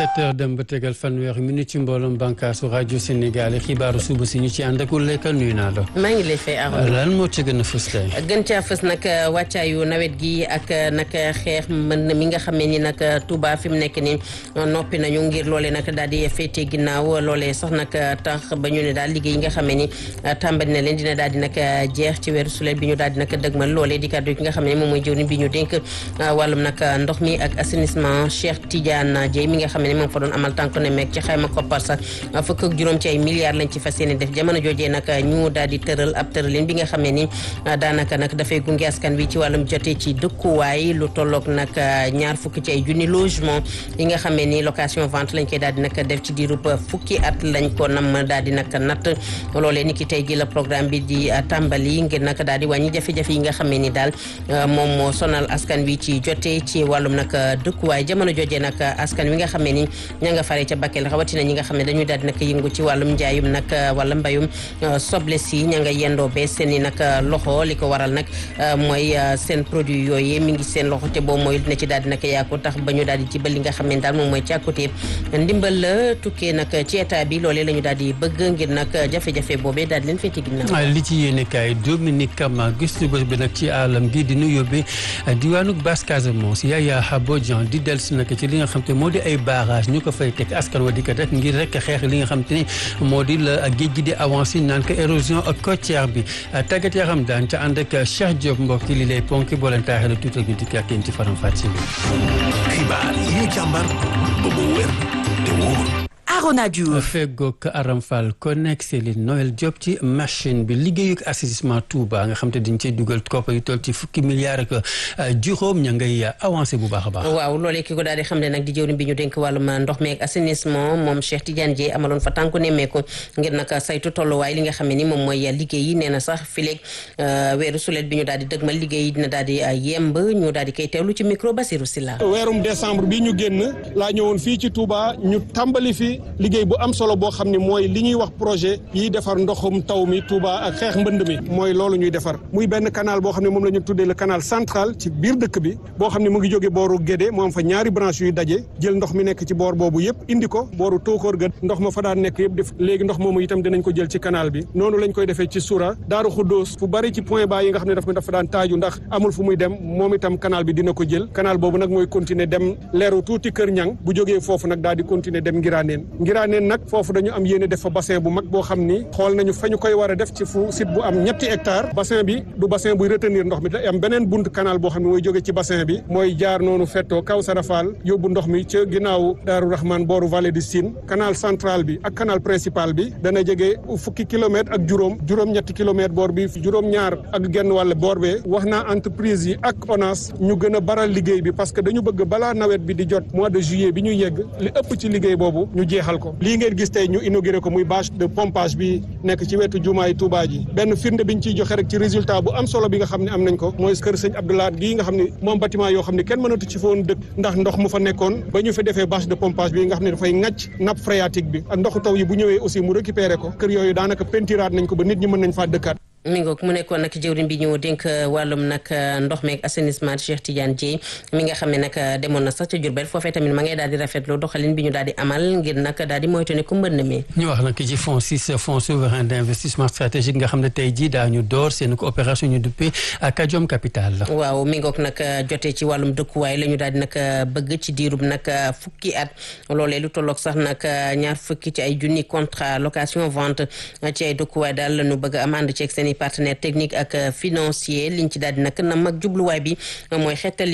sept heures dem ba tegal fanweeri minute ci mbooloom bànkaasu rajo Sénégal xibaaru suba si ñu ci ànd ak Uleyka nuyu naa la. maa ngi lay fay Arona. lan moo ci gën a fës tey. gën caa fës nag wàccaayu nawet gi ak nag xeex mën mi nga xamee ni nag Touba fi mu nekk ni noppi nañu ngir loolee nag daal di féete ginnaaw loolee sax nag tax ba ñu ne daal liggéey yi nga xamee ni tàmbali na leen dina daal di nag jeex ci weeru sulet bi ñu daal di nag dëgmal loolee di kàddu gi nga xam ne moom mooy jëwriñ bi ñu dénk wàllum nag ndox mi ak assainissement Cheikh Tidiane Dieye mi nga xam ne moom fa doon amal tànk ne meeg ci xayma koppar sax fukk ak juróom ci ay milliards lañ ci fas yéene def jamono joojee nag ñu daal di tëral ab tëralin bi nga xam ne ni daanaka nag dafay gunge askan wi ci wàllum jotee ci dëkkuwaay lu tolloog nag ñaar fukk ci ay junni logement yi nga xam ne ni location vente lañ koy daal di nag def ci diirub fukki at lañ ko nam daal di nag natt loolee ni ki tey gi la programme bi di tàmbali ngir nag daal di wàññi jafe-jafe yi nga xam ne ni daal moom moo sonal askan wi ci jotee ci wàllum nag dëkkuwaay jamono joojee nag askan wi nga xam ne ni ña nga fare ca Bakel rawatina ñi nga xam ne dañuy daal di nag yëngu ci wàllum njaayum nag wala mbayum soble si ña nga yendoo bee seen i nag loxo li ko waral nag mooy seen produit yooyu mi ngi seen loxo te boobu mooy dina ci daal di nag yàqu tax ba ñu daal di jibal li nga xam ne daal moom mooy càkkutee ndimbal la tukkee nag ci état bi loolee la ñu daal di bëgg ngir nag jafe-jafe boobee daal di leen féete ginnaaw li ci yéene kaay Dominique Kama gëstu bés bi nag ci àllam gi di nu yóbbee diwaanu Basse Casamance Yaya Bodian di dellusi nag ci li nga xam te moo di ay barrage ñu ko fay teg askan wa di ko def ngir rek xeex li nga xam te ni moo di la géej gi di avancé naan ko érosion côtière bi tàggat yaram daan ca ànd ak Cheikh Diop mbokk li lay ponk boo leen taaxee la tuutal ñu dikk ak yéen ci faram fàcce xibaar yi ñu càmbar ba mu wér te wóor Arona Diouf feggoog Aram Fall connect Céline Noël Diop ci machine bi liggéeyug assainissement Touba nga xam te dañ cey dugal koppar yu toll ci fukki milliards ak juróom ña ngay avancé bu baax a baax waaw loolee ki ko daal di xam ne nag di jëwriñ bi ñu dénk wàllum ndox mi ak assainissement moom Cheikh Tidiane Dieye amaloon fa tànku nemmeeku ngir nag saytu tolluwaay li nga xam ne ni moom mooy liggéey yi nee na sax fileeg weeru sulet bi ñu daal di dëgmal liggéey yi dina daal di yemb ñu daal di koy teewlu ci micro Basirou Silla weerum décembre bi ñu génn laa ñëwoon fii ci Touba ñu tàmbali fi liggéey bu am solo boo xam ne mooy li ñuy wax projet yiy defar ndoxum taw mi Touba ak xeex mbënd mi mooy loolu ñuy defar muy benn canal boo xam ne moom la ñu tuddee le canal central ci biir dëkk bi boo xam ne mu ngi jóge booru Guédé mu am fa ñaari branche yuy daje jël ndox mi nekk ci boor boobu yëpp indi ko booru Tóokóor ga ndox ma fa daan nekk yëpp def léegi ndox moomu itam dinañ ko jël ci canal bi noonu lañ koy defee ci Soura Daaru Xuddoos fu bari ci point bas yi nga xam ne daf dafa daan taaju ndax amul fu muy dem moom itam canal bi dina ko jël canal boobu nag mooy continuer dem leeru tuuti Kër Ñang bu jógee foofu nag daal di continuer dem Ngiraaneen Ngiraaneen nag foofu dañu am yéene def fa bassin bu mag boo xam ni xool nañu fa ñu koy war a def ci fu site bu am ñetti hectare bassin bi du bassin buy retenir ndox mi da am beneen bunt canal boo xam ne mooy jóge ci bassin bi mooy jaar noonu fettoo kaw sarafal yóbbu ndox mi ca ginnaaw Daaru Rahman booru vallée du Sine canal central bi ak canal principal bi dana jege fukki kilomètre ak juróom juróom-ñetti kilomètre boor bi juróom-ñaar ak genn wàll boor bee wax naa entreprise yi ak ONAS ñu gën a baral liggéey bi parce que dañu bëgg balaa nawet bi di jot mois de juillet bi ñu yegg li ëpp ci liggéey boobu ñu jeexal ko lii ngeen gis tey ñu inauguré ko muy bâche de pompage bi nekk ci wetu jumaay Touba ji benn firnde biñ ciy joxe rek ci résultat bu am solo bi nga xam ne am nañ ko mooy kër sëñ Abdoulaye gii nga xam ne moom bâtiment yoo xam ne kenn mënatu ci foon dëkk ndax ndox mu fa nekkoon ba ñu fi defee bâche de pompage bi nga xam ne dafay ŋàcc nappe phréatique bi ak ndoxu taw yi bu ñëwee aussi mu récupéré ko kër yooyu daanaka pentiraat nañ ko ba nit ñi mën nañ faa dëkkaat mi ngoog mu nekkoon nag jëwriñ bi ñu dénk wàllum nag ndox meeg assainissement Cheikh Tidiane Dieye mi nga xam ne nag demoon na sax ca Diourbel foofee tamit ma ngay daal di rafetlu doxalin bi ñu daal di amal ngir nag daal di moytu ne ku mbënd mi ñu wax nag ci fonds six fonds souverain d' investissement stratégique nga xam ne tey jii daañu door seen coopération ñu duppee Kajom Capital la waaw mi ngoog nag jotee ci wàllum dëkkuwaay la ñu daal di nag bëgg ci diirub nag fukki at loolee lu tolloog sax nag ñaar fukki ci ay junni contrat location vente ci ay dëkkuwaay daal la ñu bëgg am ànd ceeg seen partenaire technique ak financier liñ ci daal di nag nam ak jubluwaay bi mooy xeetal